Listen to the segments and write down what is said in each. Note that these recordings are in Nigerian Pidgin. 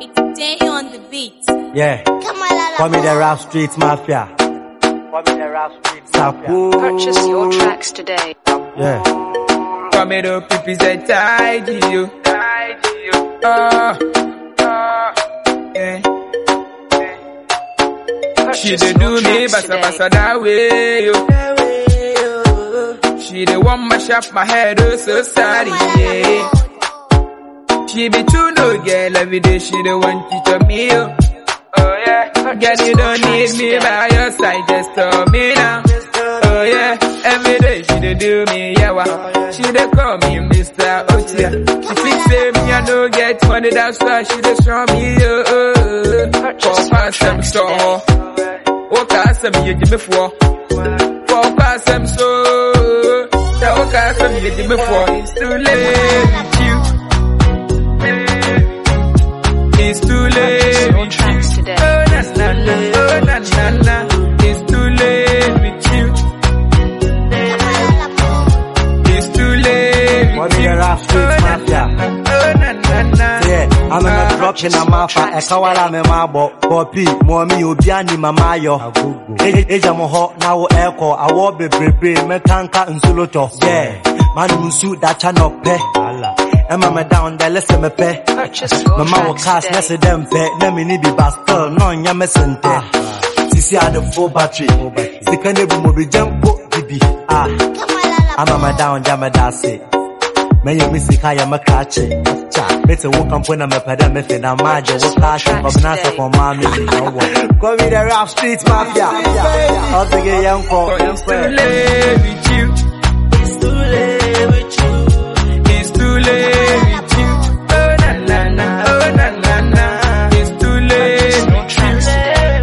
It's day on the beat. Yeah, Come on, call me the rap street mafia. Call me the rap street Sapo. Purchase your tracks today. Yeah, Come here, the people say tidy you. Tidy you. Ah, ah, yeah. She Purchase dey do your me tracks basa today. basa that way, yo. She the one mash up my head, oh so sorry, yeah. She be true, no girl, every day she the one teach on me, oh. Oh yeah, girl you don't need me by your side, just tell me now. Oh yeah, every day she dey do me, yeah, wow. She dey call me Mr. Otia. She think say me I no get money, that's why she dey show me, oh. oh, oh. Purchase For your past them tracks store, today. oh, cause me you give me for. For past them so, the oh, cause me you give me for. It's too late with you. It's too late Purchase your with you. tracks today. Oh na na na, oh na na na. It's too late with you. It's too late call with me you. the rap Oh street na na mafia. na, oh na na na. Yeah, I'm in a drop in a mafa. Eka wala me mabo. Poppy, mommy, obi ani mama yo. Eja mo ho na wo eko. Awo bebrebe me kanka nsulo to. Yeah, man unsu da cha no pe. Emma me down there, listen me pe. Purchase your Mama wo tracks cast, today. nese dem pe. Na me ni bi bastel, no nya me sente. Sisi had the full battery. Sika ne bu mo bi jempo bibi. Ah, ama me down, jama da se. Mɛyɛ me sika yɛ me krakye mete wo kampo na mepɛ dɛ mefe na magye wo kaahye kɔbena sɛ kɔmaa me bi na wɔ Call me the rap street mafia ɔsege yɛnkɔ It's too late with you. It's too late with you. It's too late with you. Oh na na na, oh na na na. It's too late Your with tracks today.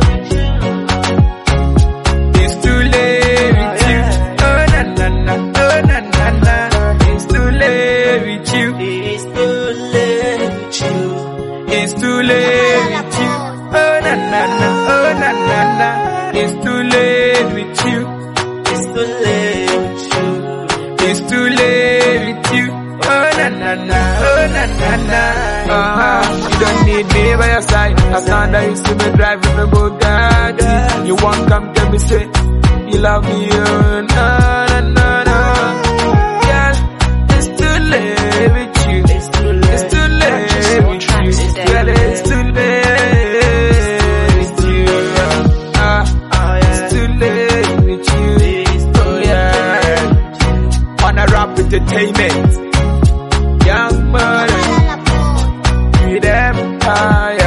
you. It's too late with you. Oh na na na, oh na na na. It's too late with you. It's too late with you. It's too late with you. Oh na na na, oh na na na. It's too late with you. It's too late with you. It's too late with you. Oh na na na, oh na na na. Uh-huh. You don't need me by your side. As long as you see me driving the Bugatti, you won't come tell me say you love me. Oh na na na na. Girl, it's too late with you. It's too late. It's too late Purchase your with tracks you. today. Girl, it's too late with you. Ah, it's too late with you. Oh yeah. On a rap entertainment. Young money. With empire.